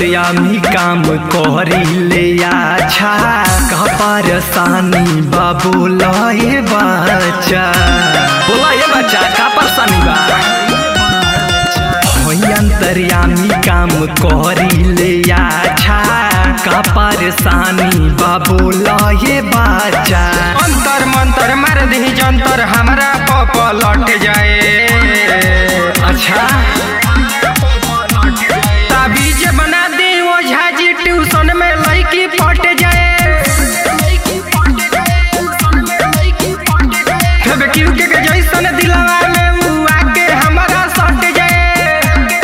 अंतर्यामी काम करिले अच्छा का परेशानी बाबू लए बच्चा बोला ये बच्चा का परेशानी बा होई अंतर्यामी काम करिले अच्छा का परेशानी बाबू लए बच्चा अंतर मंतर मार दी जंतर हमरा पप लट जाए अच्छा ताबीज बना दी ओझा जी ट्यूशन में लड़की पट जाए फेब क्यू के के जैसन दिलवा में उ आके हमरा सट जाए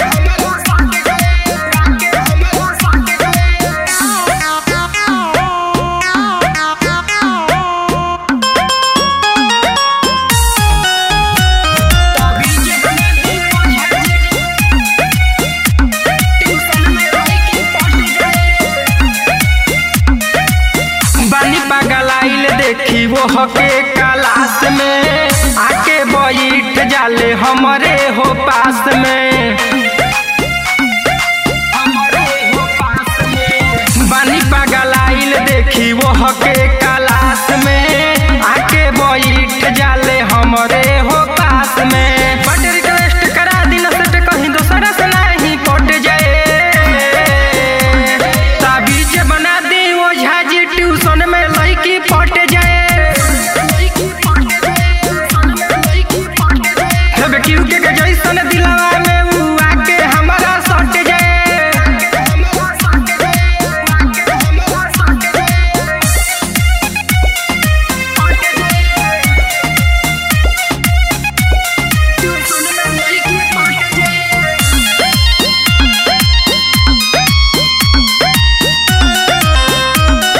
बानी पगलाइल देखी वो हके क्लास में आके बैठ जाले हमरे हो पास में बानी पगलाइल देखी वो हके क्लास में आके बैठ जाले हमरे हो पास में बट रिक्वेस्ट करा दिन सेट कहीं दोसरा से नहीं पट जाए ताबीज बना दी ओझा जी ट्यूशन में लड़की पट जाए हेबे क्यू के के जैसन दिलवा में उ आके हमरा सट जाए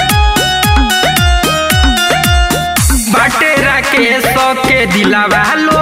बाटे राकेश के दिलावा लो